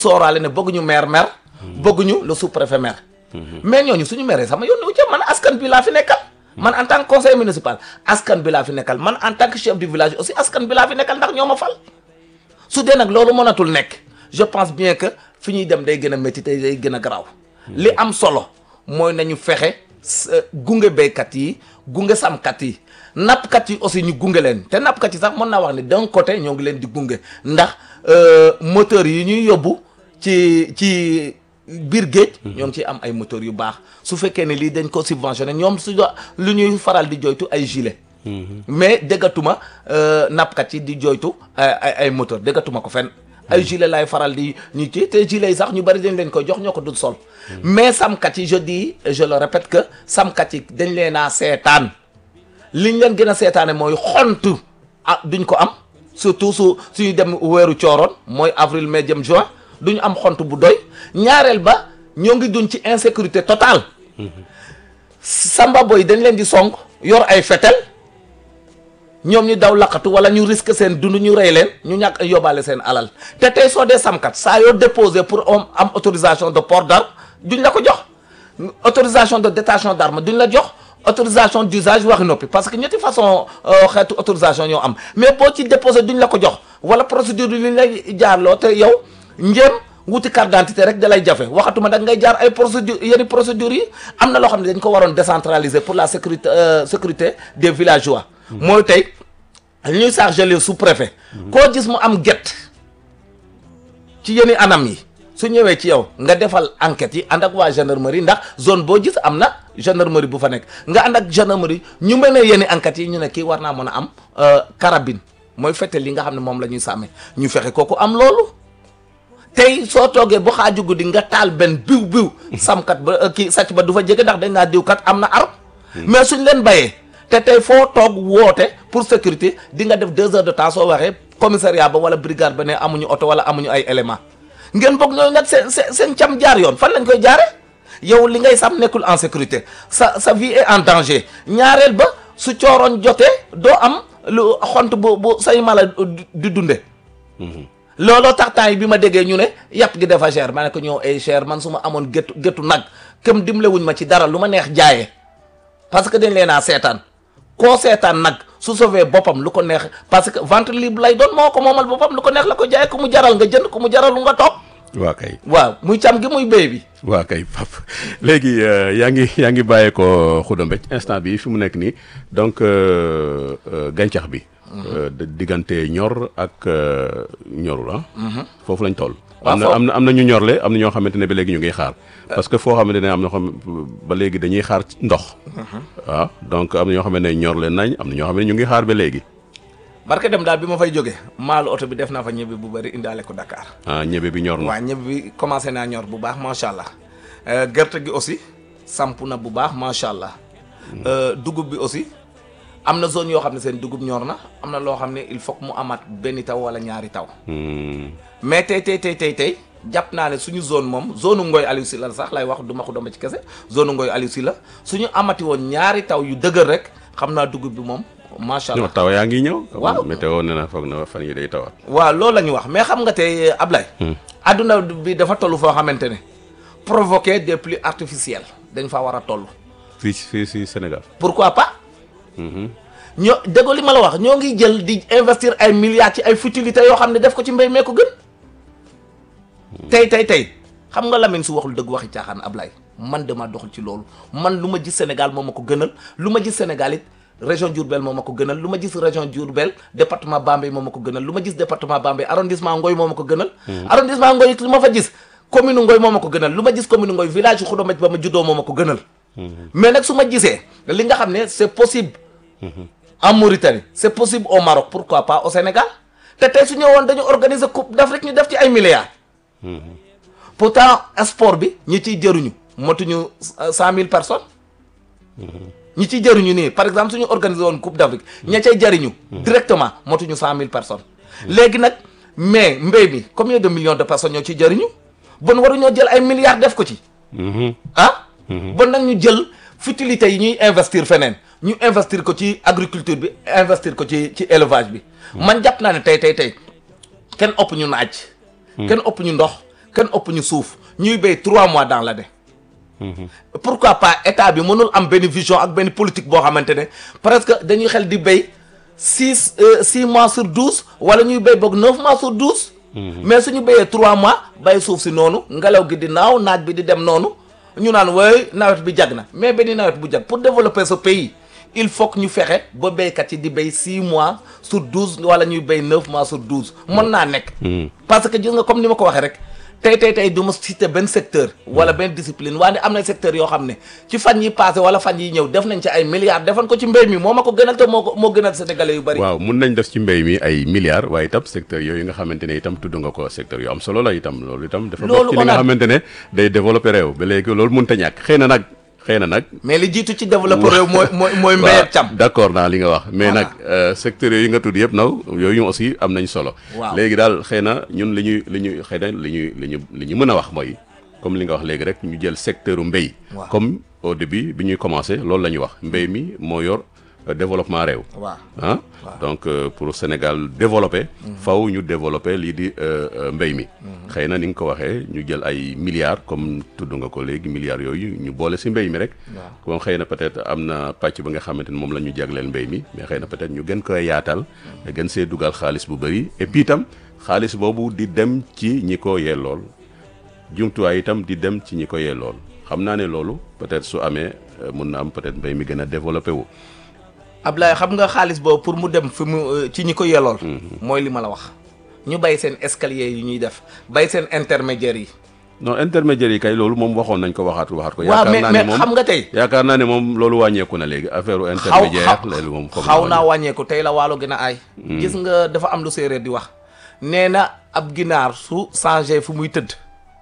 sooraale ne bëgguñu maire maire bëgguñu le sous-préfet maire mais ñooñu suñu maire sama yoon wu ca man askan bi laa fi nekkal man en tant que conseiller municipal askan bi laa fi nekkal man en tant que chef du village aussi askan bi laa fi nekkal ndax ñoo ma fal su dee nag loolu mënatul nekk je pense bien que fi ñuy dem day gën a métti te day gën a garaaw li am solo mooy nañu fexe gunge béykat yi gunge sàmmkat yi nappkat yi aussi ñu gunge leen te nappkat yi sax mën naa wax ne d'un côté ñoo ngi leen di gunge ndax moteur yi ñuy yóbbu ci ci biir géej ñoo ngi ciy am ay moteur yu baax su fekkee ne lii dañ ko subventionné ñoom su lu ñuy faral di joytu ay gilet mais déggatuma nappkat yi di joytu ay ay moteur déggatuma ko fenn ay gilet laay faral di ñu ci te gilet yi sax ñu bari dañ leen koy jox ñoo ko dul sol mais samkat yi je dis je le répète que samkat yi dañ leen a seetaan liñ leen gën a seetaane mooy xont ah duñ ko am surtout su suñu dem weeru cooroon mooy avril mai jëm juin duñu am xont bu doy ñaareel ba ñoo ngi dun ci insécurité totale samba boy dañ leen di song yor ay fetel ñoom ñu daw laqatu wala ñu risque seen dund ñu rey leen ñu ñàkk yóbbaale seen alal te tey soo dee samkat saa yoo déposé pour am autorisation de port d'arme duñ la ko jox autorisation de détention d'arme duñ la jox autorisation d'usage waxi noppi parce que ñetti façon xeetu autorisation ñoo am mais boo ci déposé duñ la ko jox wala procédure bi liñ lay jaarloo te yow njéem wuti carte d'identité rek da lay jafe waxatuma nag ngay jaar ay procédure yenn procédures yi am na loo xam ne dañ ko waroon décentraliser pour la sécurité sécurité des villageois mooy tey ñuy chargé les sous-préfet koo gis mu am get ci yenn anam yi su ñëwee ci yow nga defal enquête yi ànd ak waa gendarmerie ndax zone boo gis am na gendarmerie bu fa nekk nga ànd ak gendarmerie ñu mel ne yenn enquêtes yi ñu ne kii war naa mën a am carabine mooy fette li nga xam ne moom la ñuy sàmmee ñu fexe kooku am loolu tey soo toogee bu xaaju guddi nga taal benn biw biw samkat ba kii sàcc ba du fa jege ndax dañ naa diwkat am na arme mais suñ leen bayee te tey foo toog woote pour sécurité di nga def deux heures de temps soo waxee commissariat ba wala brigade ba ne amuñu oto wala amuñu ay éléments ngeen bëgg ñooy nag seen seen seen cam jaar yoon fan lañ koy jaare yow li ngay sam nekkul en sécurité sa sa vie est en danger ñaareel ba su cooroon jotee doo am lu xont bu bu say mala di dunde looloo tax temps yi bi ma déggee ñu ne yàpp gi dafa cher ma ne ko ñëw ay cher man su ma amoon géttu géttu nag këm dimlewuñ ma ci dara lu ma neex jaayee parce que dañ leen a seetaan koo seetaan nag su sauvé boppam lu ko neex parce que vente libre lay doon moo ko moomal boppam lu ko neex la ko jaay ku mu jaral nga jënd ku mu jaral nga toog. waa kay waaw muy cam gi muy béy bi. waa kay pap léegi yaa ngi yaa ngi bàyyee ko Khouda Mbethie instant bi fi mu nekk nii donc gàncax bi. diggante ñor ak ñorul ah. foofu lañ toll. am na am na am na ñu ñorle am na ñoo xamante ne ba léegi ñu ngi xaar. parce que foo xamante ne am na xam ba léegi dañuy xaar ndox. waaw donc am na ñoo xamante ne ñorle nañ am na ñoo xam ne ñu ngi xaar ba léegi. barke dem daal bi ma fay jógee maalu oto bi def naa fa ñebe bu bëri indaale ko Dakar. ah ñebe bi ñor na. waaw ñebe bi commencé naa ñor bu baax macha allah gerte gi aussi samp na bu baax macha allah. dugub bi aussi am na zone yoo xam ne seen dugub ñor na am na loo xam ne il faut que mu amaat benn taw wala ñaari taw. mais tey tey tey tey tey jàpp naa ne suñu zone moom zone Ngoy Aliou Sylla la sax lay wax du ma ko domba ci kese zone Ngoy Aliou Sylla suñu amati woon ñaari taw yu dëgër rek xam naa dugub bi moom. macha allah taw yaa ngi ñëw. waaw météo nee na foog na fan yi day tawaat. waaw loolu la ñu wax mais xam nga tey Ablaye. adduna bi dafa toll foo xamante ne provoquer des pluies artificielles dañ faa war a toll. fii fii si Sénégal. pourquoi pas. ñoo déggoo li ma la wax ñoo ngi jël di investir ay milliards ci ay futilités yoo xam ne def ko ci mbéy mee ko gën. tey tey tey xam nga Lamine su waxul dëgg waxi caaxaan Ablaye man dama doxul ci loolu man lu ma gis Sénégal moo ma ko gënal lu ma gis Sénégal it. région Diourbel moo ma ko gënal lu ma gis région Diourbel département Bambey moo ma ko gënal lu ma gis département Bambey arrondissement Ngoy moo ma ko gënal arrondissement Ngoy lu ma fa gis commune Ngoy moo ma ko gënal lu ma gis commune Ngoy village Khouda Mbethie ba ma juddoo moo ma ko gënal mais nag su ma gisee li nga xam ne c'est possible en Mauritanie c'est possible au Maroc pourquoi pas au Sénégal te tey su ñëwoon dañu organiser coupe d'Afrique ñu def ci ay milliards pourtant sport bi ñi ciy jëruñu motuñu cent mille personnes ñi ciy jëriñu nii par exemple suñu organisé woon coupe d'Afrique ña cay jëriñu directement motuñu cent mille personnes léegi nag mais mbéy mi combien de millions de personnes ñoo ciy jëriñu bon waruñoo jël ay milliards def ko ci ah bon nag ñu jël futilité yi ñuy investir feneen ñu investir ko ci agriculture bi investir ko ci ci élevage bi man jàpp naa ne tey tey tey kenn ëpp ñu naaj kenn ëpp ñu ndox kenn ëpp ñu suuf ñuy béy trois mois dans l'année pourquoi pas état bi mënul am benn vision ak benn politique boo xamante ne presque dañuy xel di béy six six mois sur douze wala ñuy béy boog neuf mois sur douze mais suñu béyee trois mois bay suuf si noonu ngelaw gi di naaw naaj bi di dem noonu ñu naan wooy nawet bi jag na mais benn nawet bu jag pour développer ce pays il faut que ñu fexe ba béykat yi di béy six mois sur douze wala ñuy béy neuf mois sur douze mën naa nekk parce que gis nga comme ni ma ko waxee rek tey tey tey du ma citer benn secteur wala benn discipline waaye am na secteur yoo xam ne ci fan yi passé wala fan yi ñëw def nañ ci ay milliards defan ko ci mbéy mi moo ma ko gënal te moo ko moo gënal sénégalais yu bari waaw mun nañ def ci mbéy mi ay milliards waaye itam secteur yooyu nga xamante ne itam tudd nga ko secteur yu am solo la itam loolu itam dafa bokk ci li nga xamante ne day développer réew ba léegi loolu mënut a ñàkk xëy na nag xëy na nag mais li jiitu ci développé réew mooy mooy mooy mbéy ak càmm d'accord naa li nga wax mais nag secteurs yooyu nga tudd yëpp naw yooyu aussi am nañ solo waaw léegi daal xëy na ñun li ñuy li ñuy xëy na li ñuy li ñu li ñu mën a wax mooy comme li nga wax léegi rek ñu jël secteur u mbéy Waaw. comme au début bi ñuy commencé loolu la ñuy wax mbéy mi moo yor développement réew waaw ah donc euh, pour Sénégal développer faw ñu développer lii di euh, euh, mbéy mi xëy na ni nga ko waxee ñu jël ay milliards comme tudd nga ko léegi milliards yooyu ñu boole si mbéy mi rek kon xëy na peut-être am na pàcc ba nga xamante ni moom la ñu jagleel mbéy mi mais xëy na peut-être ñu gën koy yaatal gën see dugal xaalis bu bëri et puis itam xaalis boobu di dem ci ñi ko yellool jumtuwaay itam di dem ci ñi ko yellool xam naa ne loolu peut-être su amee mun na am peut-être mbéy mi gën a développé wu Ablaye xam nga xaalis boobu pour mu dem fi mu ci ñi ko yelool mooy li ma la wax ñu bay seen escalier yi ñuy def bay seen intermédiaires yi non intermédiaire yi kay loolu moom waxoon nañ ko waxaat waxaat ko. waaw mais yaakaar naa mais ne moom xam nga tey yaakaar naa ne moom loolu wàññeeku na léegi affaire intermédiaire léegi moom foog xaw naa wàññeeku tey la waalo gën a aay gis nga dafa am lu séeréer di wax nee na ab ginaar su changé fu muy tëdd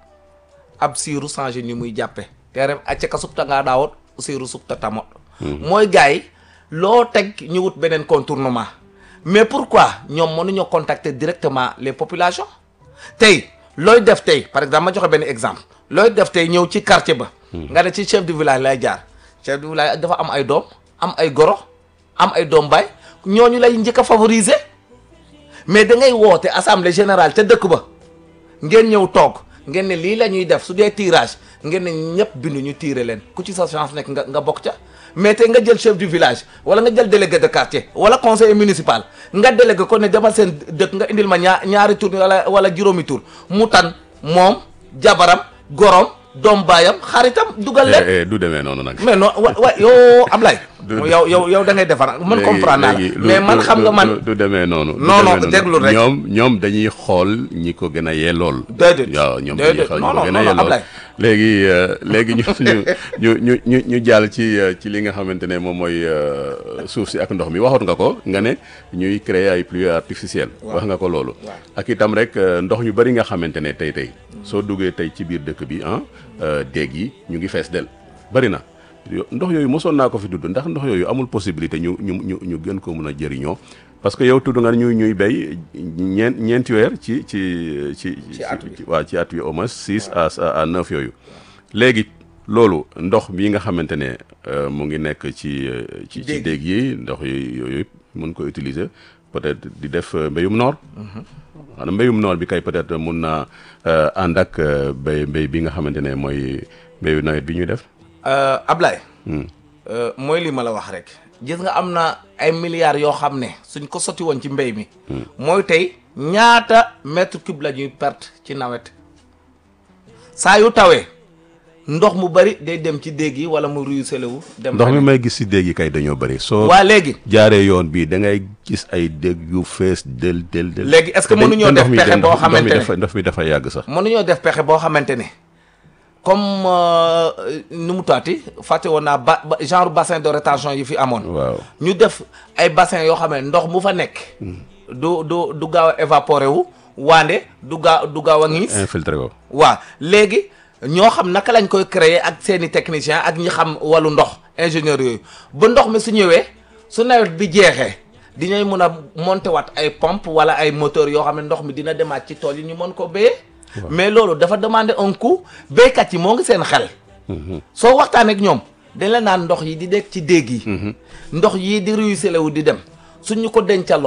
ab siiru changé ni muy jàppe te ref acca ka supta ngaa daawot siiru supta tamot mooy gars yi loo teg ñu wut beneen contournement mais pourquoi ñoom mënuñoo contacter directement les populations tey looy def tey par exemple ma joxe benn exemple looy def tey ñëw ci quartier ba nga ne ci chef du village lay jaar chef du village dafa am ay doom am ay goro am ay doom baay ñooñu lay njëkk a favoriser mais da ngay woote assemblée générale ca dëkk ba ngeen ñëw toog ngeen ne lii la ñuy def su dee tirage ngeen ne ñëpp bindu ñu tiire leen ku ci sa chance nekk nga nga bokk ca mais tey nga jël chef du village wala nga jël délégué de quartier wala conseiller municipal nga délégué ko ne demal seen dëkk nga indil ma ñaar ñaari tour wala wala juróomi tour mu tan moom jabaram gorom doom baayam xaritam dugal leen Eh, eh, du demee noonu nag. mais non wa wa yow Ablaye yow yow yow da ngay defar man léegi- comprendre naa la léegi lu- mais man lu- xam nga lu- man lu- du demee noonu. du Non, non, demee noonu. déglu rek. ñoom ñoom dañuy xool ñi ko gën a yellool. Déedéet. waaw ñoom dañuy Déedéet. xool ñi Non, ko non, gën a non, non, yellool. Ablaye. léegi euh, léegi ñu ñu ñu ñu ñu ñu jàll ci euh, ci li nga xamante ne moom mooy euh, suuf si ak ndox mi waxoon nga ko nga ne ñuy créer ay pluies artificielles. wax nga ko loolu. ak itam rek euh, ndox ñu bari nga xamante ne tey tey soo duggee tey ci biir dëkk bi ah euh, déeg yi ñu ngi fees del bari na. yo- ndox yooyu mosoon naa ko fi dudd ndax ndox yooyu amul possibilité ñu ñu ñu ñu gën ko mën a jëriñoo parce que yow tudd nga ñuy ñuy béy ñeent ñeenti weer ci ci ci. Ci at wi. waaw ci at wi au moins six à à neuf yooyu. léegi loolu ndox bii nga xamante ne euh, mu ngi nekk ci euh, ci ci Déeg. déeg yi ndox yooyu yooyu yëpp mën ko utiliser peut-être di def euh, mbéyum noor. xanaa mbéyum noor bi kay peut-être mun naa euh, ànd ak euh, béy mbéy bi nga xamante ne mooy mbéyu nawet bi ñuy def. Euh, Ablaye euh, mooy li ma la wax rek gis nga am na ay milliards yoo xam ne suñ ko sotti woon ci mbéy mi mooy tey ñaata mètre cube la ñuy perte ci nawet saa yu tawee ndox mu bari day dem ci déeg yi wala mu ruisselé wu dem ndox mi may gis si déeg yi kay dañoo bëri soo waa léegi jaaree yoon bii da ngay gis ay déeg yu fees del del del Léegi est-ce que te dañ- mënuñoo te ndox def mi pexe dañ- boo ndox mi xamante ne- dafa ndox mi dafa yàgg sax mënuñoo def pexe boo xamante ne comme euh, nu mu taati fàtte woon naa ba ba- genre bassin de rétention yi fi amoon waaw ñu def ay bassin yoo xam ne ndox mu fa nekk du du du gaaw a évaporé wu waande du gaaw du gaaw a ngiis infiltré ko waaw léegi ñoo xam naka lañ koy créer ak seeni technicien ak ñi xam wàllu ndox ingénieur yooyu ba ndox mi su ñëwee su nawet bi jeexee dinañ mën a monter waat ay pompe wala ay moteur yoo xam ne ndox mi dina demaat ci tool yi ñu mën ko béyee mais loolu dafa demander un coût béykat yi moo ngi seen xel soo waxtaanee ak ñoom dañ la naan ndox yi di nekk ci déeg yi ndox yii di ruisselé wu di dem suñ ñu ko dencaloon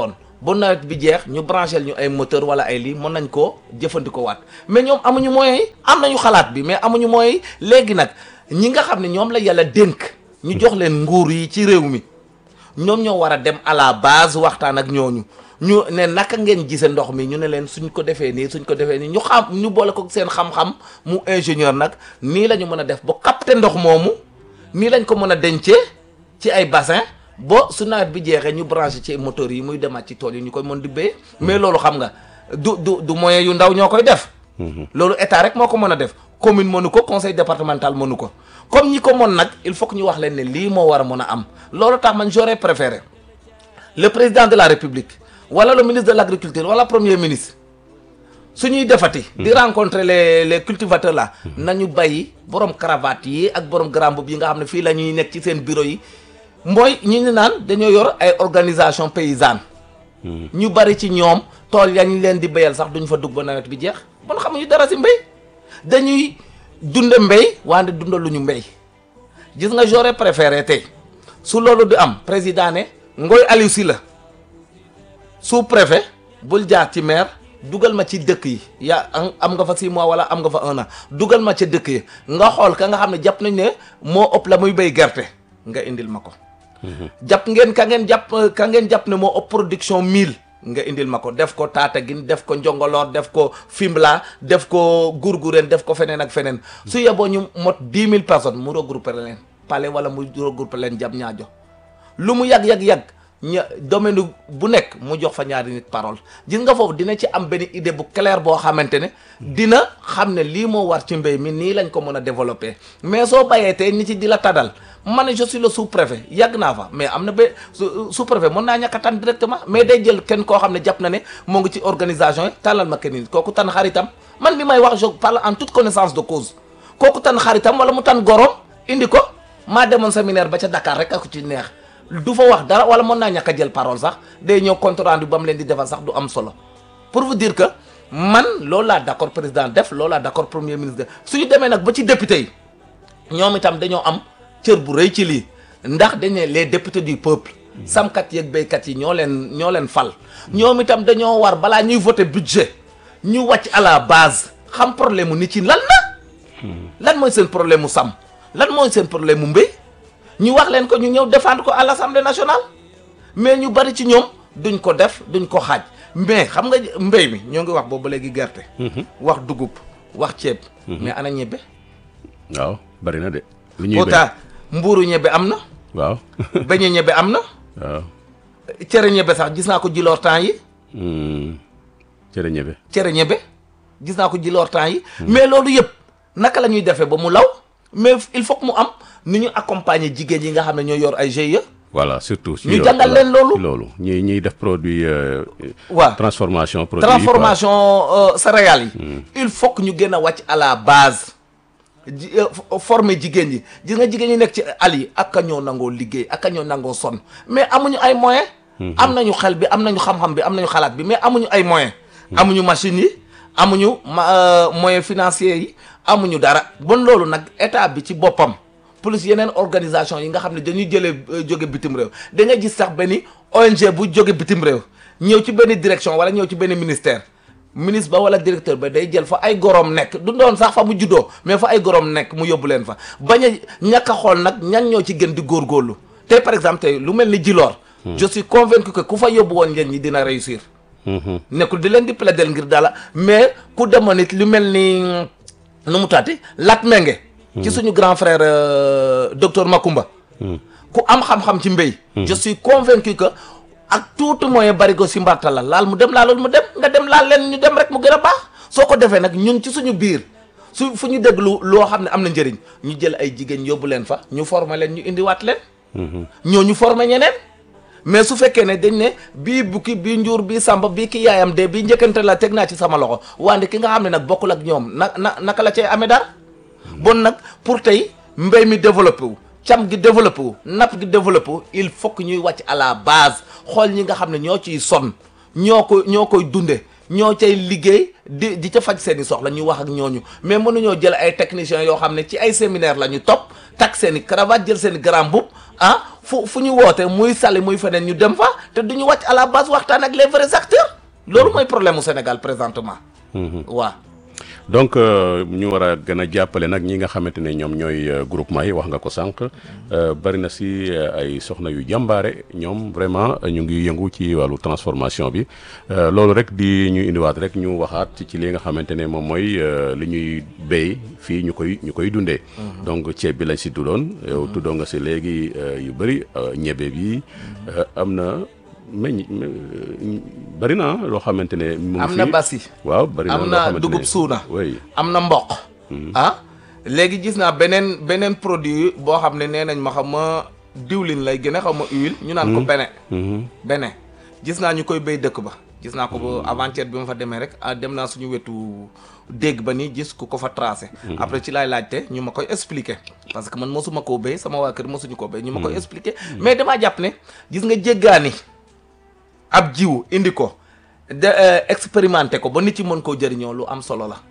ba nawet bi jeex ñu branché ñu ay moteur wala ay lii mën nañ koo jëfandikoo waat mais ñoom amuñu moyens yi am nañu xalaat bi mais amuñu moyens yi léegi nag ñi nga xam ne ñoom la yàlla dénk ñu jox leen nguur yi ci réew mi ñoom ñoo war a dem à la base waxtaan ak ñooñu ñu ne naka ngeen gise ndox mi ñu ne leen suñ ko defee nii suñ ko defee nii ñu xam ñu boole ko seen xam-xam mu ingénieur nag nii la ñu mën a def ba capter ndox moomu nii lañ ko mën a dencee ci ay bassin ba su nawet bi jeexee ñu branché ci moteur yi muy demaat ci tool yi ñu koy mën di béy mais loolu xam nga du du du moyen yu ndaw ñoo koy def loolu état rek moo ko mën a def commune mënu ko conseil départemental mënu ko comme ñi ko mën nag il faut que ñu wax leen ne lii moo war a mën a am loolu tax man j'aurais préféré le président de la république wala le ministre de l'agriculture wala premier ministre su ñuy defati. di rencontrer les les cultivateurs là. nañu bàyyi borom cravate yi ak borom grand boubou yi nga xam ne fii la ñuy nekk ci seen bureau yi mooy ñi ñu naan dañoo yor ay organisation paysanne. ñu bari ci ñoom tool yañ leen di béyal sax duñ fa dugg ba nawet bi jeex bon xamuñu dara si mbéy dañuy dunde mbéy wante dundaluñu mbéy gis nga j'aurais préféré tey su loolu di am président ne Ngoy Aliou Sylla sous préfet bul jaar ci maire dugal ma ci dëkk yi yaa am nga fa six mois wala am nga fa un an dugal ma ca dëkk yi nga xool ka nga xam ne jàpp nañ ne moo ëpp la muy béy gerte nga indil ma ko jàpp ngeen ka ngeen jàpp ka ngeen jàpp ne moo ëpp production mille nga indil ma ko def ko Tataguine def ko Njongoloor def ko Fimela def ko Gourgourène def ko feneen ak feneen su yeboo ñu mot dix mille personnes mu regroupé leen Palais wala mu regroupé leen jam ñaajo lu mu yàgg-yàgg-yàgg ña domaine bu nekk mu jox fa ñaari nit parole gis nga foofu dina ci am benn idée bu claire boo xamante ne dina xam ne lii moo war ci mbéy mi nii lañ ko mën a développer mais soo bayee tey nit ci di la tadal man je suis le sous-préfet yàgg naa fa mais am na ba sous-préfet mën naa ñàkk a tànn directement mais day jël kenn koo xam ne jàpp na ne moo ngi ci organisation yi tànnal ma kenn nit kooku tànn xaritam man bi may wax je parle en toute connaissance de cause kooku tànn xaritam wala mu tànn gorom indi ko maa demoon séminaire ba ca Dakar rek ak ci neex. du fa wax dara wala mën naa ñàkk a jël parole sax day ñëw compte rendu ba mu leen di defal sax du am solo pour vous dire que man loolu laa d'accord président def loolu laa d'accord premier ministre def suñu demee nag ba ci député yi ñoom itam dañoo am cër bu rëy ci lii ndax dañ ne les députés du peuple samkat yeeg béykat yi ñoo leen ñoo leen fal ñoom itam dañoo war balaa ñuy voter budget ñu wàcc à la base xam problème mu nit yi lan la lan mooy seen problème mu sàmm lan mooy seen problème mu mbéy ñu wax leen ko ñu ñëw défendre ko à l'Assemblée nationale mais ñu bari ci ñoom duñ ko def duñ ko xaaj mais xam nga mbéy mi ñoo ngi wax boobu ba léegi gerte. wax dugub wax ceeb. mais ana ñebbe. waaw bari na de. lu ñuy béy pourtant mbuuru ñebbe am na. waaw. beñe ñebbe am na. waaw. cere ñebbe sax gis naa ko jiloor temps yi. cere ñebe. cere ñebbe gis naa ko jiloor temps yi. mais loolu yëpp naka la ñuy defee ba mu law mais il faut que mu am ni ñu accompagner jigéen yi nga xam ne ñoo yor ay GIE. voilà surtout. ci ñu loolu jàngal leen loolu. ci loolu ñuy ñuy def produit. euh, waaw transformation produit transformation euh, céréales yi. il faut que ñu gën a wàcc à la base. ji euh, former jigéen ñi gis nga jigéen ñi nekk ci àll yi ak a ñoo nangoo liggéey ak a ñoo nangoo sonn mais amuñu ay moyens. am nañu xel bi am nañu xam-xam bi am nañu xalaat bi mais amuñu ay moyens. amuñu machines yi amuñu ma euh, moyens financiers yi amuñu dara bon loolu nag état bi ci boppam. plus yeneen organisation yi nga xam ne dañuy jëlee jóge bitim réew da nga gis sax benn ONG bu jóge bitim réew ñëw ci benn direction wala ñëw ci benn ministère ministre ba wala directeur ba day jël fa ay gorom nekk du doon sax fa mu juddoo mais fa ay gorom nekk mu yóbbu leen fa bañ a ñàkk a xool nag ñan ñoo ci gën di góorgóorlu tey par exemple tey lu mel ni Djilor je suis convaincu que ku fa yóbbu woon leen ñi dina réussir nekkul di leen di plaider ngir dala mais ku demoon it lu mel ni nu mu taati Lat Menge ci suñu grand frère euh, docteur Makumba ku am xam-xam ci mbéy je suis convaincu que ak tuuti moyen bari ko si mbarta la laal mu dem laalul mu dem nga dem laal leen ñu dem rek mu gën a baax soo ko defee nag ñun ci suñu biir su fu ñu déglu loo xam ne am na njëriñ ñu jël ay jigéen yóbbu leen fa ñu former leen ñu indiwaat leen ñoo ñu former ñeneen mais su fekkee ne dañ ne bii bukki bii njuur bii samba bii ki yaayam de bii njëkkante la teg naa ci sama loxo wante ki nga xam ne nag bokkul ak ñoom na na naka la cay amee dara bon nag pour tey mbéy mi développé wu cam gi développé wu napp gi développé wu il faut que ñuy wàcc à la base xool ñi nga xam ne ñoo ciy sonn ñoo ko ñoo koy dunde ñoo cay liggéey di di ca faj seen i soxla ñu wax ak ñooñu mais mënuñoo jël ay techniciens yoo xam ne ci ay séminaire la ñu topp takk seen i cravate jël seen i grand boubou ah fu fu ñu woote muy sali muy feneen ñu dem fa te du ñu wàcc à la base waxtaan ak les vrais acteurs loolu mooy problème mu Sénégal présentement waaw donc ñu war a gën a jàppale nag ñi nga xamante ne ñoom ñooy groupement yi wax nga ko sànq bari na si ay soxna yu jàmbaare ñoom vraiment ñu ngi yëngu ci wàllu transformation bi loolu rek di ñu indiwaat rek ñu waxaat ci li nga xamante ne moom mooy li ñuy béy fii ñu koy ñu koy dundee. donc ceeb bi lañ si tuddoon yow tuddoo nga si léegi yu bëri ñebe bi am na. meññ bari na loo xamante ne. mu ngi am na basi. waaw bari na am na dugub suuna. oui am na mboq. ah léegi gis naa beneen beneen produit boo xam ne nee nañ ma xam ma diwlin lay gën a xam ma huile. ñu naan ko bene. bene gis naa ñu koy béy dëkk ba. gis naa ko ba avant-hier bi ma fa demee rek ah dem naa suñu wetu dégg ba ni gis ku ko fa tracé. après ci laay laajte ñu ma koy expliquer. parce que man mosuma koo béy sama waa kër mosuñu koo béy. ñu ma koy expliquer mais damaa jàpp ne gis nga jéggaani. ab jiw indi ko de expérimenté ko ba nit yi mën koo jëriñoo lu am solo la.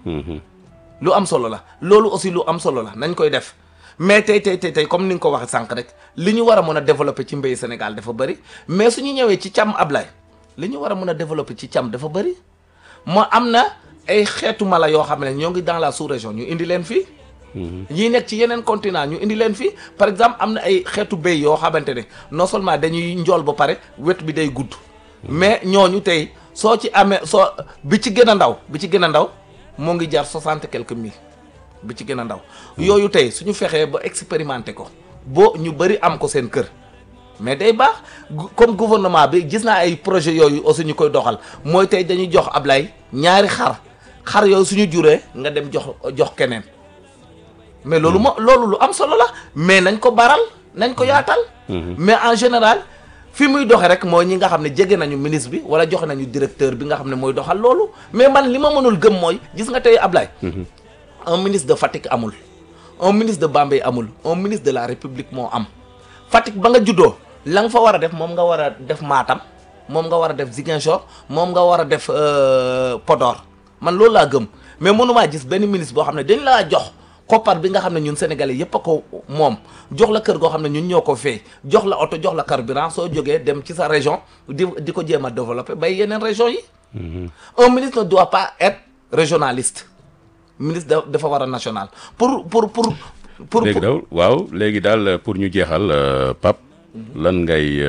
lu am solo la loolu aussi lu am solo la nañ koy def mais tey tey tey tey comme ni nga ko waxee sànq rek li ñu war a mën a développer ci mbéy Sénégal dafa bëri mais su ñu ñëwee ci càmm Ablaye li ñu war a mën a développer ci càmm dafa bëri moo am na ay xeetu mala yoo xam ne ñoo ngi dans la sous-région ñu indi leen fii. ñii nekk ci yeneen continent ñu indi leen fii par exemple am na ay xeetu béy yoo xamante ne non seulement dañuy njool ba pare wet bi day gudd. mais ñooñu tey soo ci amee soo bi ci gën a ndaw bi ci gën a ndaw moo ngi jar soixante quelques mille bi ci gën a ndaw. yooyu tey suñu fexee ba expérimenter ko boo ñu bëri am ko seen kër mais day baax comme gouvernement bi gis naa ay projet yooyu aussi ñu koy doxal mooy tey dañuy jox Ablaye ñaari xar xar yooyu suñu juree nga dem jox jox keneen mais loolu moo loolu lu am solo la mais nañ ko baral nañ ko yaatal. mais en général. fi muy doxe rek mooy ñi nga xam ne jege nañu ministre bi wala joxe nañu directeur bi nga xam ne mooy doxal loolu mais man li ma mënul gëm mooy gis nga tey Ablaye un ministre de Fatick amul un ministre de Bambey amul un ministre de la République moo am Fatick ba nga juddoo la nga fa war a def moom nga war a def Matam moom nga war a def Ziguinchor moom nga war a def Podor man loolu laa gëm mais mënumaa gis benn ministre boo xam ne dañ laa jox koppar bi nga xam ne ñun sénégalais yépp a ko moom jox la kër goo xam ne ñun ñoo ko fay jox la oto jox la carburant soo jógee dem ci sa région di di ko jéem a développer bay yeneen région yi un ministre ne doit pas être régionaliste ministre dafa war a national pour pour pour pour léegi daal waaw léegi daal pour ñu jeexal Pape lan ngay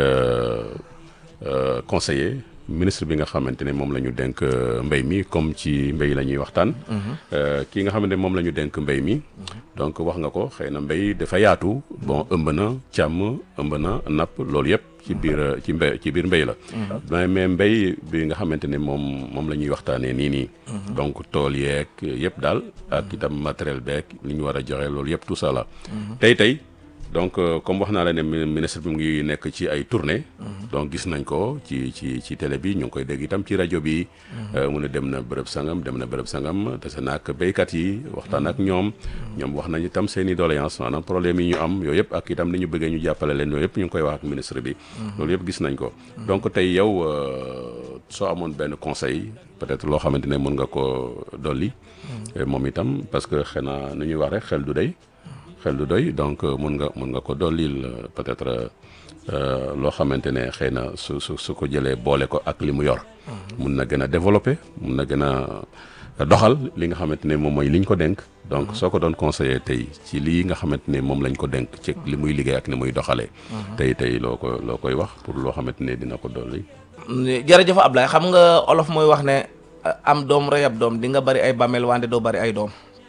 conseiller ministre bi nga xamante ne moom la ñu dénk mbéy mi comme ci mbéy la ñuy waxtaan. kii nga xamante ne moom la ñu dénk mbéy mi. donc wax nga ko xëy na mbéy dafa yaatu. bon ëmb na càmm ëmb na napp loolu yëpp ci biir ci mbéy ci biir mbéy la. mais mais mbéy bi nga xamante ne moom moom la ñuy waxtaanee nii nii. donc tool yeeg yëpp daal. ak itam matériel beeg li ñu war a joxe loolu yëpp tout ça la. tey tey. donc comme wax naa la ne ministre bi mu ngi nekk ci ay tournée donc gis nañ ko ci ci ci télé bi ñu ngi koy dégg itam ci rajo bi mu ne dem na bërëb sangam dem na bërëb sangam te sa naak béykat yi waxtaan ak ñoom ñoom wax nañ itam seen i doléance maanaam problème yi ñu am yooyu yëpp ak itam ni ñu bëggee ñu jàppale leen yooyu yëpp ñu ngi koy wax ak ministre bi loolu yëpp gis nañ ko donc tey yow soo amoon benn conseil peut-être loo xamante ne mën nga ko dolli moom itam parce que xëy na nu ñuy wax rek xel du day xel du doy donc mun nga mun nga ko dollil peut-être loo xamante ne xëy na su su su ko jëlee boole ko ak li mu yor. mun na gën a développer mun na gën a doxal li nga xamante ne moom mooy li ñu ko dénk. donc soo ko doon conseiller tey ci lii nga xamante ne moom lañ ko dénk ci li muy liggéey ak ni muy doxalee. tey tey loo ko loo koy wax pour loo xamante ne dina ko dolli. jërëjëf Ablaye xam nga olof mooy wax ne am doom rey ab doom di nga bari ay bàmmeel wante doo bari ay doom.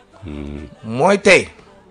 mooy tey.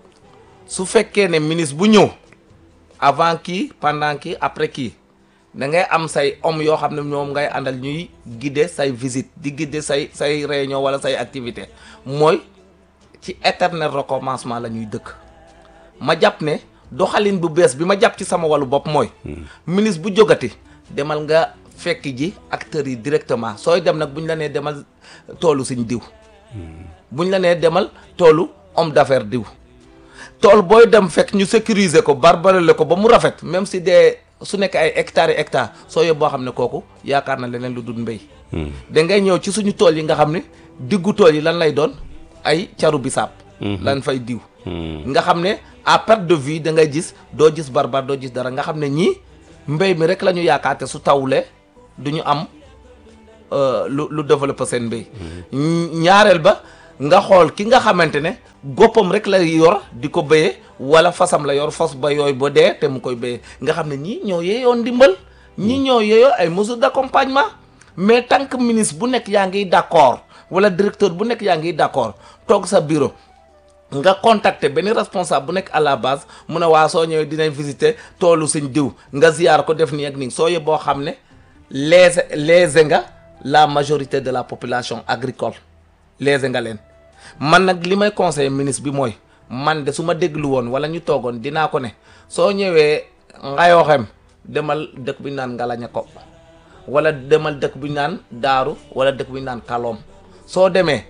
su fekkee ne ministre bu ñëw avant kii pendant kii après kii da ngay am say homme yoo xam ne ñoom ngay àndal ñuy guider say visite di guider say say réunion wala say activité mooy ci éternel recommencement la ñuy dëkk ma jàpp ne doxalin bu bees bi ma jàpp ci sama wàllu bopp mooy ministre bu jógati demal nga fekk ji acteurs yi directement sooy dem nag bu ñu la nee demal toolu suñ diw bu ñu la nee demal toolu homme d'affaires diw tool booy dem fekk ñu sécuriser ko barbarele ko ba mu rafet même si dee su nekk ay hectares yi hectares soo yób boo xam ne kooku yaakaar na leneen lu dul mbéy da ngay ñëw ci suñu tool yi nga xam ne diggu tool yi lan lay doon ay caru bisaab lañ fay diw nga xam ne à perte de vue da ngay gis doo gis barbar doo gis dara nga xam ne ñii mbéy mi rek la ñu yaakaar te su tawlee du ñu am euh, lu lu développé seen mbéy ñaareel ba nga xool ki nga xamante ne goppam rek la yor di ko béyee wala fasam la yor fas ba yooyu ba dee te mu koy béyee nga xam ne ñii ñoo yeeyoon ndimbal ñii ñoo yeeyoo ay mesures d'accompagnement mais tant que ministre bu nekk yaa ngi d'accord wala directeur bu nekk yaa ngi d'accord toog sa bureau nga contacter benn responsable bu nekk à la base mu ne waa soo ñëwee dinañ visiter toolu suñ diw nga ziyaar ko def nii ak nii soo yee boo xam ne lésé lésé nga la majorité de la population agricole lésé nga leen man nag li may conseiller ministre bi mooy man de su ma déglu woon wala ñu toogoon dinaa ko ne soo ñëwee ngayooxem demal dëkk bi ñu naan ngalaña ko wala demal dëkk bi ñu naan daaru wala dëkk bi ñu naan kaloom soo demee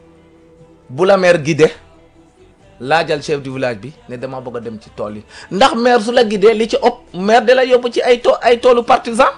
bu la maire guidé laajal chef du village bi ne dama bëgg a dem ci tool yi ndax maire su la guidé li ci ëpp maire da la yóbbu ci ay to ay toolu partisan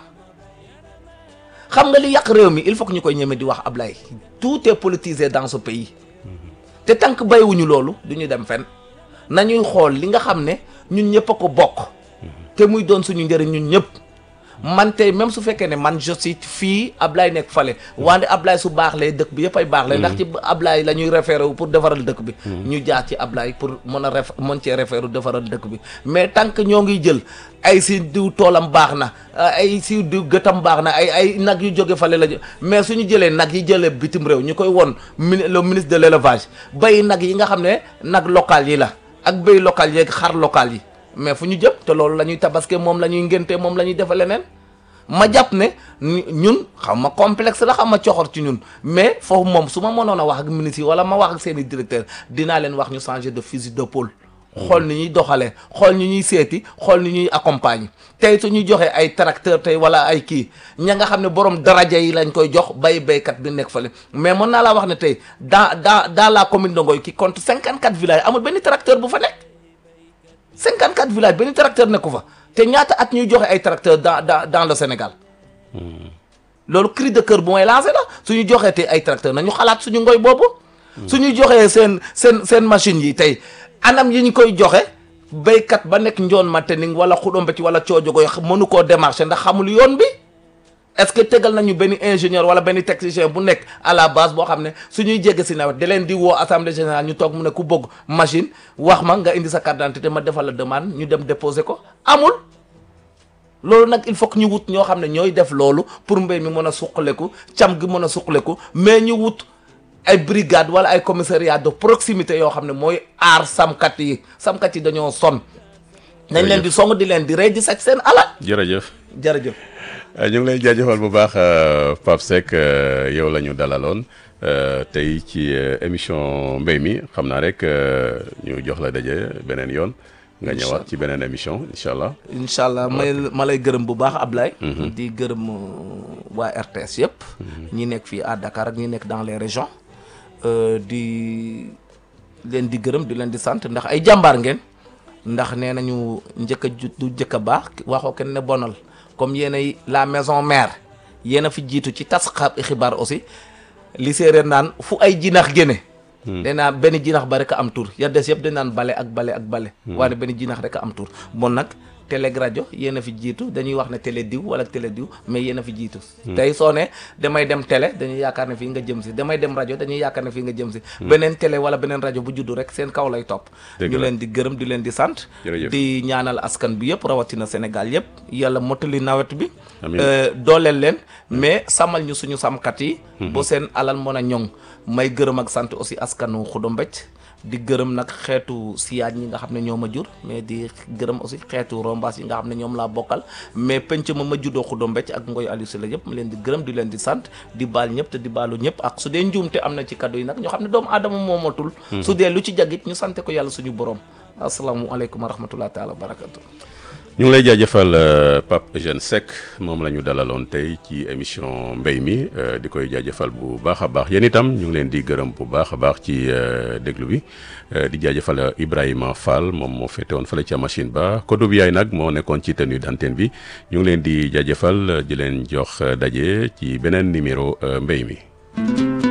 xam nga li yàq réew mi il faut que ñu koy ñeme di wax Ablaye tout est politisé dans ce pays te tant que bàyyiwuñu loolu du ñu dem fenn nañuy xool li nga xam ne ñun ñëpp a ko bokk te muy doon suñu njëriñ ñun ñëpp man tey même su fekkee ne man je suis fii Ablaye nekk fale wante Ablaye su baax lee dëkk bi yëpp ay baax lee ndax ci Ablaye la ñuy référé wu pour defaral dëkk bi ñu jaar ci Ablaye pour mën a ref mën cee référé defaral dëkk bi mais tant que ñoo ngi jël ay si diw toolam baax na ay si diw gëtam baax na ay ay nag yu jóge fale la mais suñu jëlee nag yi jëlee bitim réew ñu koy won mini le ministre de l'élevage bay nag yi nga xam ne nag local yi la ak béy local yeeg xar local yi mais fu ñu jëm te loolu la ñuy tabaske moom la ñuy ngénte moom la ñuy defe leneen ma jàpp ne ñun xam ma complexe la xam ma coxor ci ñun mais foofu moom su ma mënoon a wax ak ministre yi wala ma wax ak seen i directeur dinaa leen wax ñu changer de fusil d'épaule xool ni ñuy doxalee xool ni ñuy seeti xool ni ñuy accompagner tey su ñuy joxee ay tracteur tey wala ay kii ña nga xam ne borom daraja yi lañ koy jox bay baykat bi nekk fale mais mën naa laa wax ne tey dans dans dans la commune de Ngoye qui compte 54 villages amul benn tracteur bu fa nekk 54 villages benn tracteur nekku fa te ñaata at ñuy joxe ay tracteurs dans dans dans le Sénégal loolu cri de cœur bu may lancé la suñu joxee te ay tracteurs nañu xalaat suñu ngoy boobu. suñu joxee seen seen seen machines yi tey anam yi ñu koy joxe béykat ba nekk njoon Matening wala Xudombe ci wala Coojogoy mënu koo démarcher ndax xamul yoon bi est-ce que tegal nañu benn ingénieur wala benn technicien bu nekk à la base boo xam ne suñuy jégg si nawet da leen di woo assemblée générale ñu toog mu ne ku bëgg machine wax ma nga indi sa carte d'identité ma defal la demande ñu dem déposer ko amul. loolu nag il faut que ñu wut ñoo xam ne ñooy def loolu pour mbéy mi mën a suqaleku cam gi mën a suqaleku mais ñu wut ay brigade wala ay commissariat de proximité yoo xam ne mooy aar samkat yi samkat yi dañoo sonn nañ leen di song di leen di rey di saj seen alal jërëjëf jërëjëf ñu ngi lay jaajëfal bu baax Pape Seck yow la ñu dalaloon tey ci émission mbéy mi xam naa rek ñu jox la daje beneen yoon nga ñëwaat ci beneen émission incha allah. incha allah may ma lay gërëm bu baax Ablaye. di gërëm waa RTS yëpp. ñi nekk fii à Dakar ak ñi nekk dans les régions. di leen di gërëm di leen di sant ndax ay jàmbaar ngeen. ndax nee nañu njëkk a du njëkk a baax waxoo kenn ne bonal comme yéenay la maison mère yéen a fi jiitu ci tas xibaar aussi li séeréer naan fu ay jinax génne. dañ naan benn jinax ba rek a am tur ya des yëpp dañ naan bale ak bale ak bale waaye benn jinax rek a am tur bon nag télé ak rajo yéen a fi jiitu dañuy wax ne télé diw wala télé diw mais yéen a fi jiitu tey soo ne damay dem télé dañuy yaakaar ne fii nga jëm si damay dem rajo dañuy yaakaar ne fii nga jëm si beneen télé wala beneen rajo bu juddu rek seen kaw lay topp ñu leen di gërëm di leen di sant di ñaanal askan bi yëpp rawatina Sénégal yëpp yàlla mottali nawet bi dooleel leen mais sàmmal ñu suñu sàmmkat yi bu seen alal mën a ñoŋ may gërëm ak sant aussi askanu Xudo Mbéj di gërëm nag xeetu siyaaj ñi nga xam ne ñoo ma jur mais di gërëm aussi xeetu rombaas yi nga xam ne ñoom laa bokkal mais penc ma ma juddoo Xudo Mbéj ak Ngoy Aliou Sylla yëpp ma leen di gërëm di leen di sant di baal ñëpp te di baalu ñëpp ak su dee njuumte am na ci kaddu yi nag ñoo xam ne doomu aadama moomatul su dee lu ci jagit ñu sante ko yàlla suñu borom asalaamualeykum wa rahmatullah taala wa barakatu ñu ngi lay jaajëfal Pape Eugène Seck moom la ñu dalaloon tey ci émission mbéy mi di koy jaajëfal bu baax a baax yéen itam ñu ngi leen di gërëm bu baax a baax ci déglu bi di jaajëfal Ibrahima Fall moom moo féete woon fële ca machine ba Kodou bi yaay nag moo nekkoon ci tenue d'antenne bi ñu ngi leen di jaajëfal di leen jox daje ci beneen numéro mbéy mi.